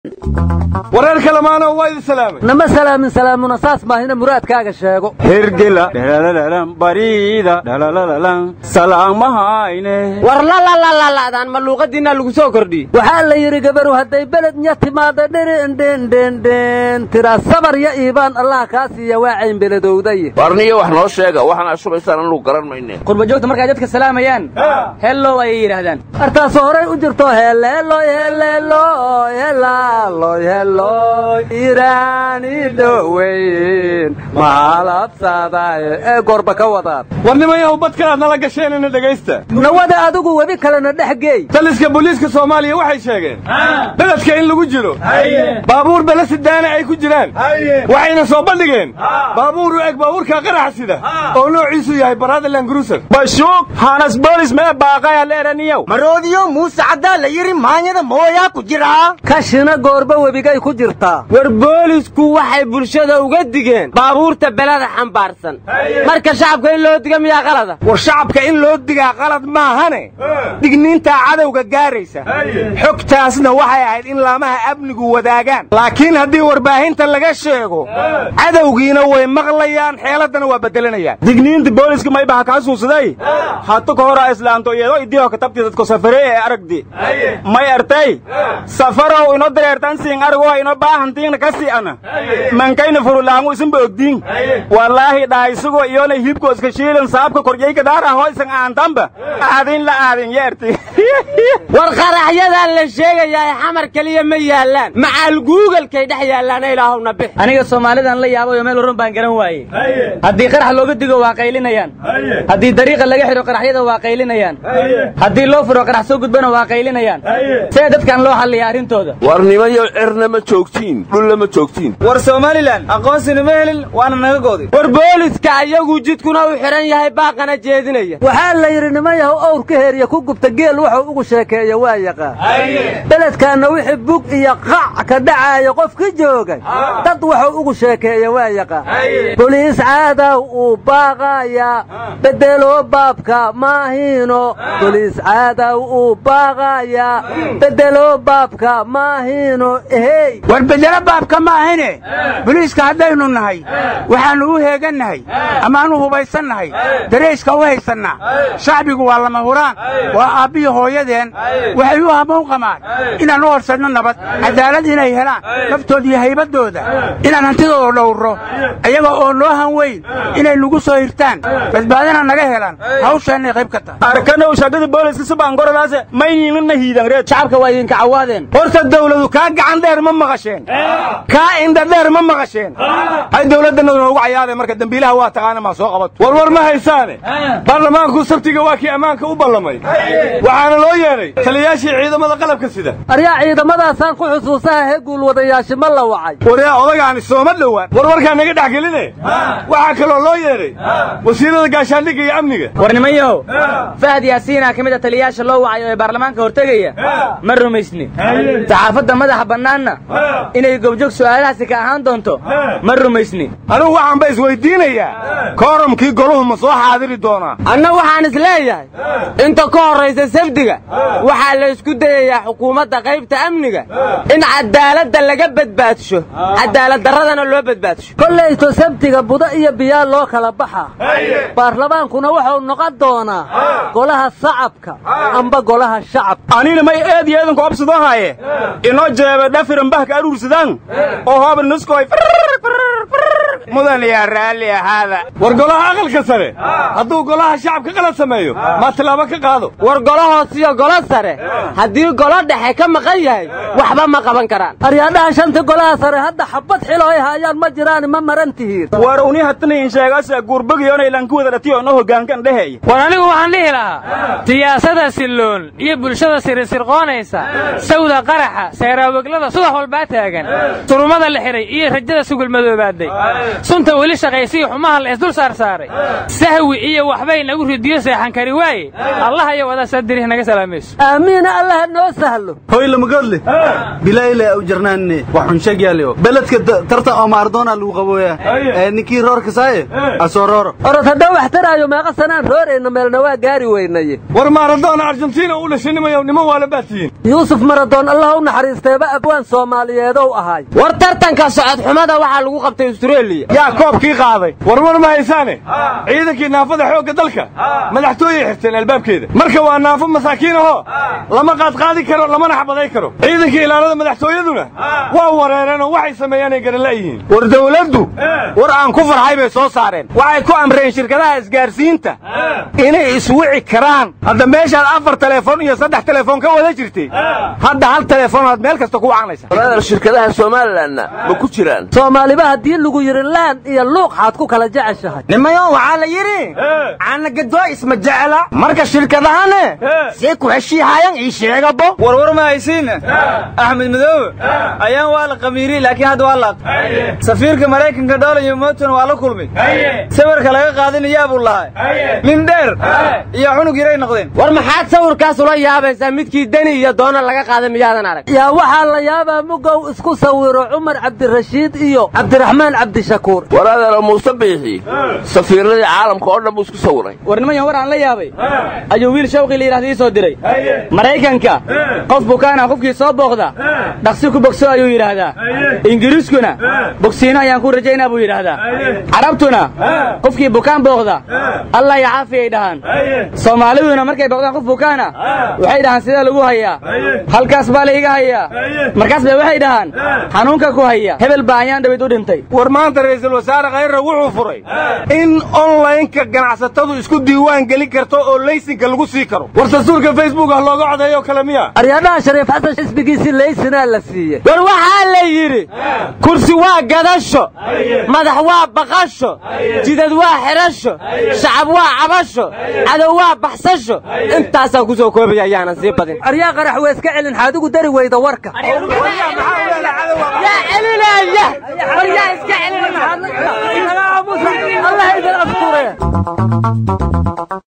wareer kalemaano waa idin salaamay nama salaamin salaamuna saas maahina muraadkaaga sheego hergela dhalalalan bariida dhalalalan salaamahayne war lalalaladaan ma luuqadiinaa lagu soo kordhiyey waxaa la yidhi gabaru hadday beled nya timaada dhirindhendhendhen tira sabar ya iibaan allah kaa siiya waa cayn beledowdaye warniyo wax noo sheega waxaan shubaysaan anugu garan mayne qurbajoogta markay dadka salaamayaan hellow ayay yidhaahdaan artaasu horay u jirto heleeloy heleeloy helaaloy heloy iraani dhoweyn mahalabsaday ee gorba ka wadaan war nimanyahu badkalaad nala gasheenina dhegaysta nawada adigu webi kalena dhex geey taliska booliiska soomaaliya waxay sheegeen beledka in lagu jiro baabuur belesidaana ay ku jiraan waxayna soo bandhigeen baabuur u eg baabuurka qaraxa sida oo noociisu yahay baradaland gruser bashuug hanas boolis mee baaqaya leeraniyow maroodiyo muuse caddaa la yidhi maanyada mooyaa ku jiraa kashina goorba webigay ku jirtaa war boolisku waxay bulshada uga digeen baabuurta belada xambaarsan marka shacabka in loo diga miyaa qalada war shacabka in loo digaa qalad maahane digniintaa cadowga gaaraysa xogtaasna waxay ahayd in laamaha amnigu wadaagaan laakiin haddii warbaahinta laga sheego cadowgiina way maqlayaan xeeladdana waa beddelanayaan digniinta booliska maybaha ka xasuusaday hata ka hora islaanto iyadoo idiho katabti dadko safare ee aragdi may artay safarow ino dareertan siin aragoo ino baahantiina ka si'ana mankayna furulaangu isinba ogdiin wallaahi dhaa isagoo iyona hilibko iska shiilan saabka koryayka daara hoysan aantanba aadin la aadin yeerti war qaraxyadan la sheegayaa xamar keliya ma yaallaan macaal guugalkay dhex yaallaana ilaahowna bix aniga soomaalidan la yaabayo meel run baan garan waaye haddii qarax looga digo waa qaylinayaan haddii dariiqa laga xidho qaraxyada waa qaylinayaan haddii loo furo qarax soo gudbana waa qaylinayaan see dadkan loo halliya arrintooda war nimanyo cirna ma joogtiin dhulla ma joogtiin war somalilan aqoonsina ma helin waana naga gooday war booliska ayagu jidkuna u xidhan yahay baaqana jeedinaya waxaa la yidhi niman yahow owr ka heeriya ku gubta geel wuxuu ugu sheekeeya waa yaqaan beledkaanna wixii bug iyo qac ka dhacaaya qof ka joogay dad wuxuu ugu sheekeeya waa yaqaan boliis caadaw uu baaqaya bedelo baabka maahiino boliis caadaw uu baaqaya bedelo baabka maahiino ehey war bedelo baabka maahine boliiska haddaynu nahay waxaannu u heegannahay amaanu hubaysannahay darayska u haysannaa shacbigu waa lama huraan waa aabbihi hooyadeen waxay u hamoon qamaan inaan u horsadno nabad cadaalad inay helaan naftooda iyo haybaddooda inaan hantidooda dhowrro ayaga oo noo han weyn inay nagu soo hirtaan badbaadina naga helaan hawshaannay qayb ka tahay arkanow shagada booliska subaangoradaase mayniinana hiidan reed shacabka waa idinka cawaadeen horta dawladu kaa gacan dheer ma maqasheen kaa indha dheer ma maqasheen hay dawladdanadu noogu cayaadeen marka dembiilaha waa taqaana maa soo qabato warwar ma haysaane baarlamaanku sabtiga waa kii ammaanka u ballamay waxaana loo yeedhay taliyaashii ciidamada qalabka sida aryaa ciidamadaasaan ku xusuusaha he guulwadayaasha ma la wacay waryaa odagaani sooma dhowaan warwarkaa naga dhex geline waxaa kaloo loo yeedhay wasiirada gaashaandhigga iyo amniga war nimanyahow fahad yaasiinaa ka mid a taliyayaasha loo wacayo ee baarlamaanka hortegaya ma rumaysni saxaafadda madaxa bannaanna inay gobjoog su'aalahaasi ka ahaan doonto ma rumaysni anugu waxaanba isweydiinayaa kooramkii goluhu ma soo xaadiri doonaa anna waxaan is leeyahay inta ka horraysa safdiga waxaa la isku dayayaa xukuumadda qaybta amniga in cadaaladda laga badbaadsho cadaaladdarradana loo badbaadsho kollayto sabtiga budo iyo biyaa loo kala baxa baarlamaankuna wuxuu noqon doonaa golaha sacabka amba golaha shacabka anina may eed iyo eedanku obsadoo haaye inoo jeebe dhafiran bahka aruursadaan oo hooban nuskoy mudan yaa raalli ahaada war golaha aqalka sare hadduu golaha shacabka qalad sameeyo maa tilaabo ka qaado war golo hoos iyo golo sare haddii golo dhexe ka maqan yahay waxba ma qaban karaan aryaadhaha shanta golaha sare hadda xabad xilo ay haayaan ma jiraan ma maran tihiin war uni hatanayin sheegasa guurbagiyoona ilanku wada dhatiyo no hoggaankan dheheeya war anigu waxaan dhihi lahaa siyaasada silloon iyo bulshada sirisirqoonaysa sawda qaraxa seeraaweglada subax walbaa taagan turumada la xidhay iyo rajada sugul madoobaaday sunta weli shaqaysiyo xumaha la isdul saarsaaray sahwi iyo waxbay nagu ridiyo seexan kari waaye allah iyo wadaasa dirih naga salaamayso aamiina allah noo sahlo hoy lamagoodle bilayle au jarnaanne waxun sheeg yaaliyo beledka tartan oo maardoona lagu qabooya ee ninkii roorka saaye asoo rooro orod haddaan wax taraayo meeqa sanaan roorayna meelna waa gaari weynaye war maaradoona argentina u dhashanimayo niman waala baatiyiin yuusuf maradoon allah u naxariisteeba abwaan soomaaliyeedow ahaay war tartanka socod xumada waxaa lagu qabtay australia yaa koobkii qaaday warwar ma haysaane ciidankii naafada xoogga dalka madaxtooyey xirteen albaabkeeda marka waa naafo masaakiin ahoo lama qaadqaadi karo lamana xabaday karo ciidankii ilaalada madaxtooyaduna waa wareereen oo waxay sameeyaan ay garan la'yihiin war dawladdu war aan ku farxay bay soo saareen waxay ku amreen shirkadaha isgaarsiinta inay iswici karaan hadda meeshaad afar teleefon iyo saddex teleefon ka wada jirtay hadda hal teleefon aad meel kasta ku wacanaysa walaadar shirkadaha somalilanna ma ku jiraan soomaaliba haddii lagu yidhi laan iyo luuq xaad ku kala jeceshahay nimayo waxaa la yidhi caanagadoo isma jecla marka shirkadahane see ku heshiihayan ii sheegabo warwar ma haysiine axmed madoobe ayaan waa la qamiiri laakiin hadda waa laaq safiirka maraykanka dhool iyo mooton waa la kulmay sawirka laga qaadinayaa buu lahay nin dheer iyo cunug yaray noqdeen war maxaad sawirkaas ula yaabaysaa midkii deni iyo doona laga qaaday miyaadan arag yaa waxaa la yaabaa mugow isku sawiro cumar cabdirashiid iyo cabdiraxmaan cabdishakuur walaadar muuse biixi safiiradii caalamka oo dhan buu isku sawiray war nimanyan war aan la yaabay ayuu wiil shawqi la yidhahda ii soo diray maraykanka qof bukaana qofkii soo booqda dhaqsi ku bogso ayuu yidhaahdaa ingiriiskuna bogsiino ayaan ku rajaynaa buu yidhaahdaa carabtuna qofkii bukaan booqda allah ya caafiyay dhahaan soomaaliduna markay booqdaan qof bukaana waxay dhahaan sidee lagu hayaa halkaas baa la iga hayaa markaas bay waxay dhahaan xanuunka ku haya hebel baa ayaan dhawid u dhintay war maanta ra'iisul wasaare khayra wuxuu furay in onlaynka ganacsatadu isku diiwaan gelin karto oo laysinka lagu sii karo war dastuurka facebook ah looga codeeyo kale miya aryaadhaha shariif xasan xisbigiisii laysinaa la siiyey war waxaa la yidhi kursi waa gadasho madax waa baqasho jidad waa xidhasho shacab waa cabasho cadow waa baxsasho intaasaan ku soo koobaya ayaanan sii badin aryaa qarax weeska celin xaadigu dari weyda warka yaa celinaya war yaa iska celinaya allah idin afture